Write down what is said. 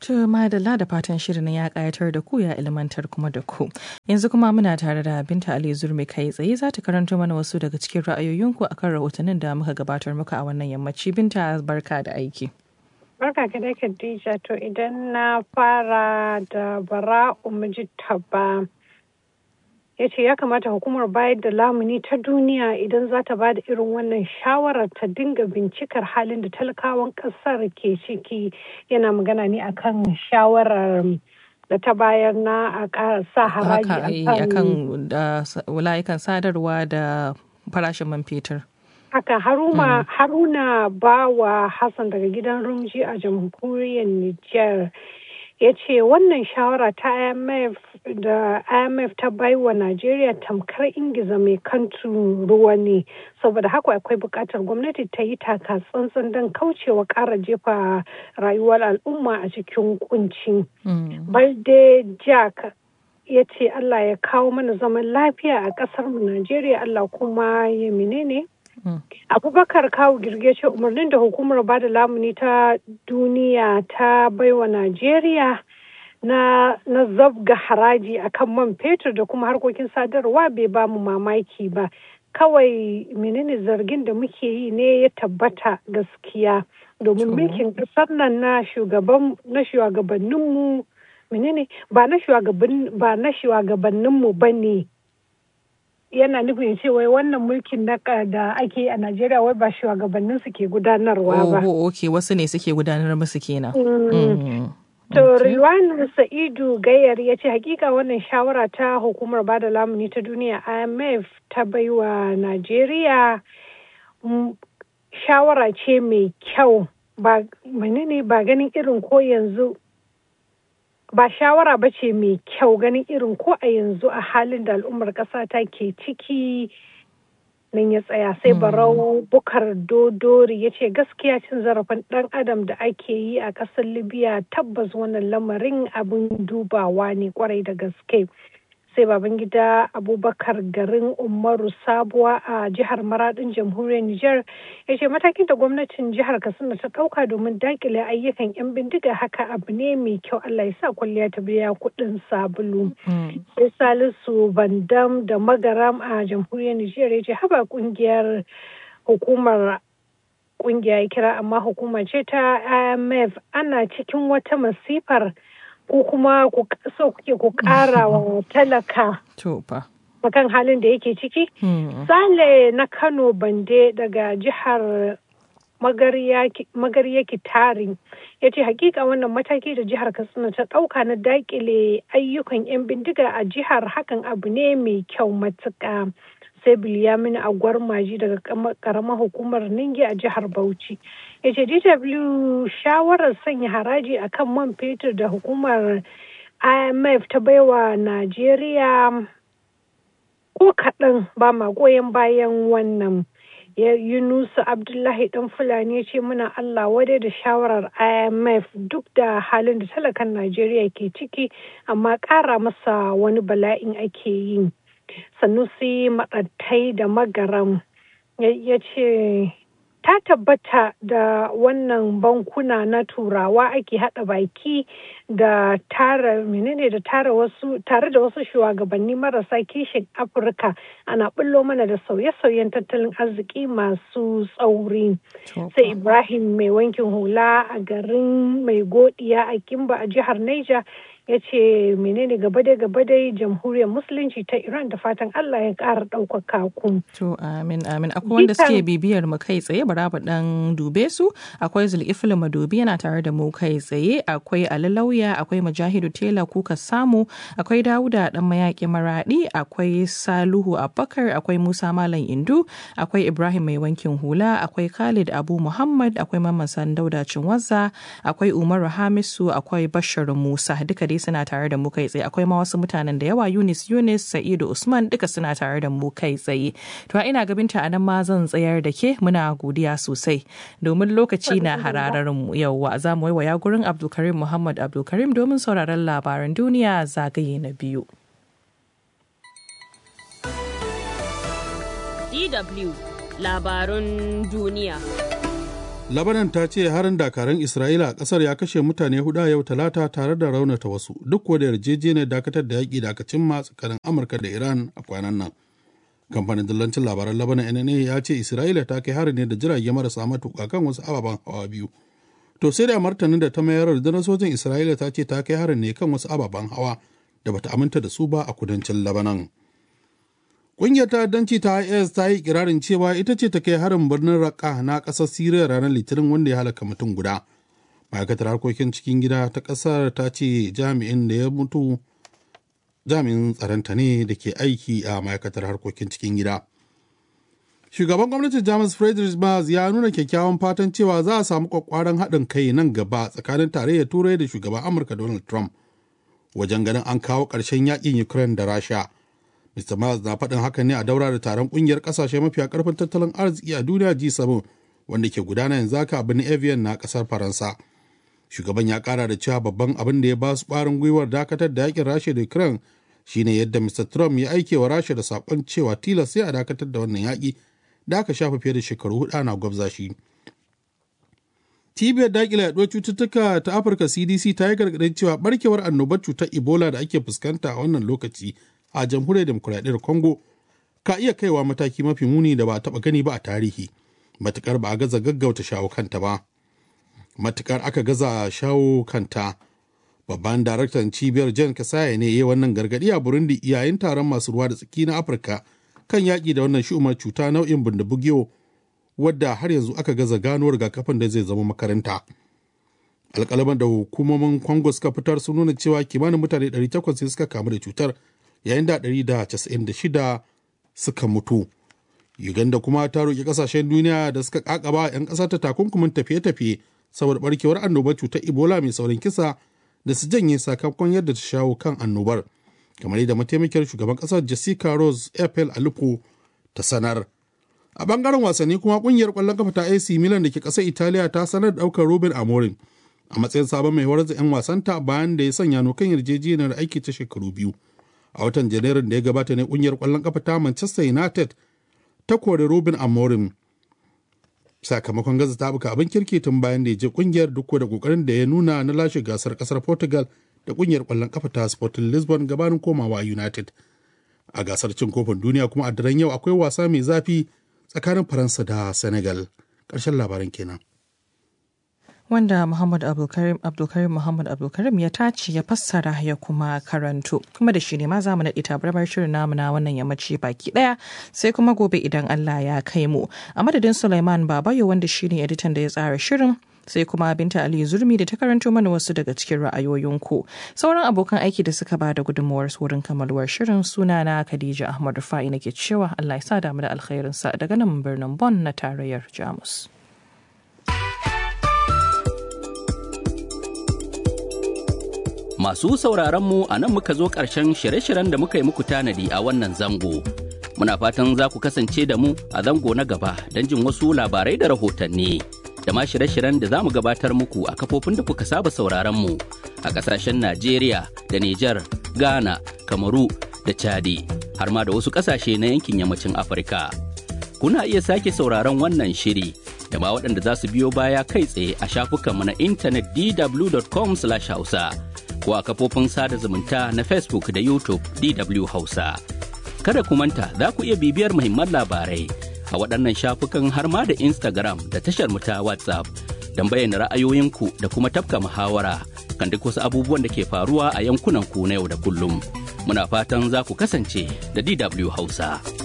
To madalla da fatan shirin ya kayatar da ku ya ilmantar kuma da ku. Yanzu kuma muna tare da Binta Ali Zurmi kai tsaye za ta karanto mana wasu daga cikin ra'ayoyinku akan rahotannin da muka gabatar muka a wannan yammaci. Binta barka da aiki. Barka ka dai Khadija to idan na fara da bara umji taba ya ce ya kamata hukumar bayar da lamuni ta duniya idan za ta ba da irin wannan shawarar ta dinga bincikar halin da talakawan kasar ke ciki yana magana ne akan shawarar da ta bayar na a sa haraji akan layukan sadarwa da farashin man fetur. haka haruma mm. haruna bawa hassan daga gidan rumji a jamhuriyar niger ya ce wannan shawara ta imf da imf ta baiwa najeriya tamkar ingiza mai kantu ruwa ne saboda haka akwai buƙatar gwamnati ta yi taka tsantsan don kaucewa ƙara jefa rayuwar al'umma a cikin kunci balde jack ya ce allah ya kawo mana zaman lafiya a ƙasar mu najeriya allah kuma ya menene abubakar kawu girge ce umarnin da hukumar bada lamuni ta duniya ta baiwa najeriya na, na zabga haraji akan man fetur da kuma harkokin sadarwa bai ba mu mamaki ba kawai menene zargin da muke yi ne ya tabbata gaskiya domin mulkin kasar nan na shugabanninmu menene ba na shugabanninmu ba ne yana nufin ce wai wannan mulkin na da ake a Najeriya wai ba shugabannin su ke gudanarwa ba. Oh, ok, wasu ne suke gudanar musu kenan. To, Riwan Sa'idu Gayar ya ce hakika wannan shawara ta hukumar bada lamuni ta duniya IMF ta baiwa Najeriya shawara ce mai kyau ba menene ba ganin irin ko yanzu ba shawara ba ce mai kyau ganin irin ko a yanzu a halin da al'ummar ƙasa ta ke ciki nan ya tsaya sai barau bukar dodori ya ce gaskiya cin zarafin ɗan adam da ake yi a ƙasar libya tabbas wannan lamarin abin dubawa ne kwarai da gaske sai babangida abubakar garin umaru sabuwa a jihar maradin jamhuriyar niger ya ce matakin da gwamnatin jihar katsina ta ɗauka domin dakile ayyukan 'yan bindiga haka abu ne mai kyau allah ya sa kwalliya ta biya kuɗin sabulu sai salisu bandam da magaram a jamhuriyar niger ya ce haba kungiyar hukumar kungiya ya kira amma hukuma ce ta imf ana cikin wata masifar ko kuma ku so kuke ku kara wa talaka kan halin da yake ciki. Sale na Kano Bande daga jihar Magarya Kitari ya ce hakika wannan mataki da jihar Katsina ta ɗauka na dakile ayyukan 'yan bindiga a jihar hakan abu ne mai kyau matuƙa. sai Bilyamin Agwar Maji daga karamar hukumar Ningi a jihar Bauchi. Ya ce DW shawarar sanya haraji a kan man fetur da hukumar IMF ta baiwa Najeriya ko kaɗan ba ma goyon bayan wannan. ya Yunusa Abdullahi ɗan Fulani ya ce muna Allah wadai da shawarar IMF duk da halin da talakan Najeriya ke ciki amma ƙara masa wani bala'in ake yi. sanusi maɗattai da magaram ya ce ta tabbata da wannan bankuna na turawa ake haɗa baki da tara menene da tara wasu tare da wasu shugabanni marasa kishin afirka ana bullo mana da sauye-sauyen tattalin arziki masu tsauri sai ibrahim mai wankin hula a garin mai godiya a kimba a jihar niger ya ce menene gaba dai gaba dai jamhuriyar musulunci ta iran da fatan allah ya ƙara ɗaukaka ku to amin amin akwai wanda suke bibiyar mu kai tsaye bara mu dan dube su akwai zulkifil madobi yana tare da mu kai tsaye akwai alalauya akwai mujahidu tela kuka samu akwai dawuda dan mayaki maradi akwai saluhu abubakar akwai musa malam indu akwai ibrahim mai wankin hula akwai khalid abu muhammad akwai mamman sandauda cinwaza akwai umaru hamisu akwai bashar musa duka dai suna tare da mu kai tsaye akwai ma wasu mutanen da yawa Yunis Yunis Sa'idu Usman duka suna tare da mu kai tsaye to ina gabinta a nan ma zan tsayar da ke muna godiya sosai domin lokaci na hararar mu yauwa za mu waiwaya gurin Abdulkarim Muhammad Abdulkarim domin sauraron labaran duniya zagaye na biyu. DW labarun duniya. Labanan ta ce harin dakarun Isra'ila a ƙasar ya kashe mutane hudu a yau talata tare da raunata wasu duk da yarjejeniyar dakatar da yaƙi da aka cimma tsakanin Amurka da Iran a kwanan nan. Kamfanin dillancin labaran Labanan NNA ya ce Isra'ila ta kai harin ne da jirage marasa matuƙa kan wasu ababen hawa biyu. To sai da martanin da ta mayar rundunar sojin Isra'ila ta ce ta kai harin ne kan wasu ababen hawa da bata aminta da su ba a kudancin Labanan. Ƙungiyar ta'addanci ta IS ta yi kirarin cewa ita ce ta kai harin birnin Raqqa na ƙasar Siriya ranar Litinin wanda ya halaka mutum guda. Ma'aikatar harkokin cikin gida ta ƙasar ta ce jami'in da ya mutu jami'in tsaronta ne da ke aiki a ma'aikatar harkokin cikin gida. Shugaban gwamnatin Jamus Friedrich Merz ya nuna kyakkyawan fatan cewa za a samu kwakwaran haɗin kai nan gaba tsakanin tarayyar Turai da shugaban Amurka Donald Trump wajen ganin an kawo ƙarshen yakin Ukraine da Rasha. Mr. Miles na faɗin haka ne a daura da taron ƙungiyar ƙasashe mafiya ƙarfin tattalin arziki a duniya G7 wanda ke gudana yanzu haka a birnin Evian na ƙasar Faransa. Shugaban ya ƙara da cewa babban abin da ya ba su ƙwarin gwiwar dakatar da yakin Rasha da Ukraine shine yadda Mr. Trump ya aike wa Rasha da saƙon cewa tilas sai a dakatar da wannan yaƙi da aka shafa fiye da shekaru hudu ana gwabza shi. Cibiyar daƙile yaɗuwar cututtuka ta Afirka CDC ta yi gargaɗin cewa barkewar annobar cutar Ebola da ake fuskanta a wannan lokaci a jamhuriyar demokuraɗiyyar congo ka iya kaiwa mataki mafi muni da ba a taɓa gani ba a tarihi matukar ba a gaza gaggauta shawo kanta ba matukar aka gaza shawo kanta babban daraktan cibiyar jan kasaya ne ya wannan gargaɗi a burundi yayin taron masu ruwa da tsaki na afirka kan yaƙi da wannan shi'umar cuta nau'in bindibugiyo wadda har yanzu aka gaza gano rigakafin da zai zama makaranta alƙalaman da hukumomin congo suka fitar sun nuna cewa kimanin mutane 800 suka kamu da cutar yayin da 196 suka mutu. Uganda kuma ta roƙi ƙasashen duniya da suka ƙaƙaba 'yan ƙasa ta takunkumin tafiye-tafiye saboda barkewar annobar cutar Ebola mai saurin kisa da su janye sakamakon yadda ta shawo kan annobar. Kamar yadda mataimakiyar shugaban ƙasar Jessica Rose Epel Alupo ta sanar. A bangaren wasanni kuma ƙungiyar ƙwallon kafa ta AC Milan da ke ƙasar Italiya ta sanar da ɗaukar Ruben Amorim a matsayin sabon mai horar da 'yan wasanta bayan da ya sanya kan yarjejeniyar aiki ta shekaru biyu. a watan janairun da ya gabata ne kungiyar kwallon kafa ta manchester united ta kori robin amorim sakamakon gaza ta buka abin kirki tun bayan da ya je kungiyar duk da kokarin da ya nuna na lashe gasar kasar portugal da kungiyar kwallon kafa ta sporting lisbon gabanin komawa united a gasar cin kofin duniya kuma a daren yau akwai wasa mai zafi tsakanin faransa da senegal ƙarshen labaran kenan wanda Muhammad Abdulkarim Abdulkarim Muhammad Abdulkarim ya tace ya fassara ya kuma karanto kuma da shi ne ma zamu naɗi tabarmar shirin namu na wannan yammaci baki ɗaya sai kuma gobe idan Allah ya kai mu a madadin Sulaiman Babayo wanda shi ne editan da ya tsara shirin sai kuma binta ali zurmi da ta karanto mana wasu daga cikin ra'ayoyinku sauran abokan aiki da suka ba da gudunmawar wurin kamaluwar shirin suna na khadija ahmad rufa'i nake cewa allah ya sa damu da alkhairinsa daga nan birnin bon na tarayyar jamus Masu sauraron mu a nan muka zo ƙarshen shirye-shiryen da muka yi muku tanadi a wannan zango. Muna fatan za ku kasance da mu a zango na gaba don jin wasu labarai da rahotanni. Da ma shirye-shiryen da za mu gabatar muku a kafofin da kuka saba sauraron mu a ƙasashen Najeriya da Nijar, Ghana, Kamaru da Chadi, har ma da wasu ƙasashe na yankin yammacin Afirka. Kuna iya sake sauraron wannan shiri da ma waɗanda za su biyo baya kai tsaye a shafukanmu na intanet dw.com/hausa. ko a kafofin sada zumunta na Facebook da YouTube DW Hausa. Kada ku manta za ku iya bibiyar muhimman labarai a waɗannan shafukan har ma da Instagram da tashar mu ta WhatsApp don bayyana ra'ayoyinku da kuma tafka muhawara kan duk wasu abubuwan da ke faruwa a yankunan ku na yau da kullum. Muna fatan za ku kasance da DW Hausa.